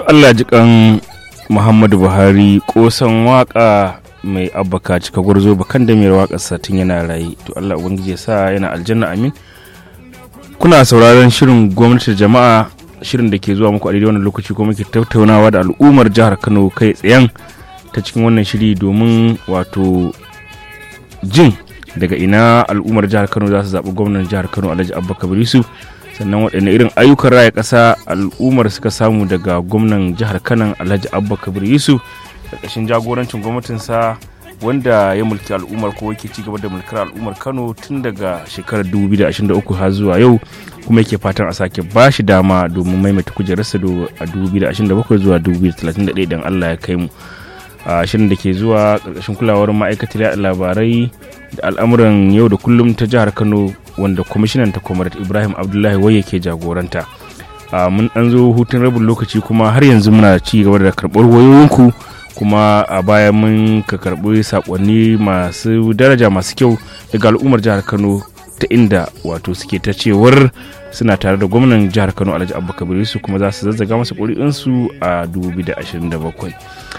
allah jikan muhammadu buhari kosan waka mai abbaka cika gwarzo bakan da mai wakar satin yana raye to allah ubangiji ya sa yana aljanna amin kuna sauraron shirin gwamnatin jama'a shirin da ke zuwa muku a daidai wannan lokaci kuma muke tattaunawa da al'ummar jihar kano kai tsayen ta cikin wannan shiri domin wato jin daga ina al'ummar jihar kano za su zaɓi gwamnan jihar kano alhaji abba kabirisu sannan waɗanne irin ayyukan raya ƙasa al'ummar suka samu daga gwamnan jihar kano alhaji abba kabir yusuf ƙarƙashin jagorancin gwamnatinsa wanda ya mulki al'ummar ko yake ci gaba da mulkar al'ummar kano tun daga shekarar 2023 har zuwa yau kuma yake fatan a sake ba shi dama domin maimaita kujerarsa a 2027 zuwa 2031 idan allah ya kai mu a shirin da ke zuwa ƙarƙashin kulawar ma'aikatar yaɗa labarai da al'amuran yau da kullum ta jihar kano wanda kwamishinan ta kwamar ibrahim abdullahi wai yake jagoranta mun ɗan zo hutun rabin lokaci kuma har yanzu muna ci gaba da karɓar wayoyinku kuma a baya mun ka karɓi saƙonni masu daraja masu kyau daga al'ummar jihar kano ta inda wato suke ta cewar suna tare da gwamnan jihar kano alhaji abubakar su kuma za su zazzaga masa ƙuri'unsu a 2027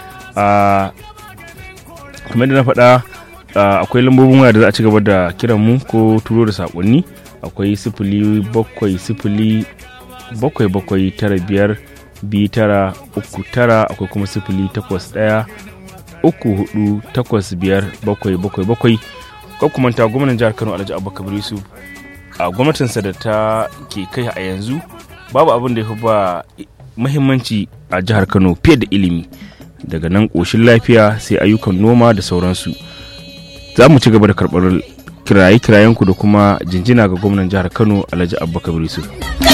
kamar da na faɗa akwai lambobin waya da za a ci gaba da kiran mu ko turo da saƙonni akwai sifili bakwai sifili bakwai bakwai tara biyar biyu tara uku tara akwai kuma sifili takwas ɗaya uku hudu takwas biyar bakwai bakwai bakwai kuma ta gwamnan jihar kano alhaji abubakar yusuf a gwamnatinsa da ta ke kai a yanzu babu abin da ya fi ba muhimmanci a jihar kano fiye da ilimi daga nan ƙoshin lafiya sai ayyukan noma da sauransu za mu ci gaba da karɓar kiraye-kirayenku da kuma jinjina ga gwamnan jihar kano alhaji abubakar yusuf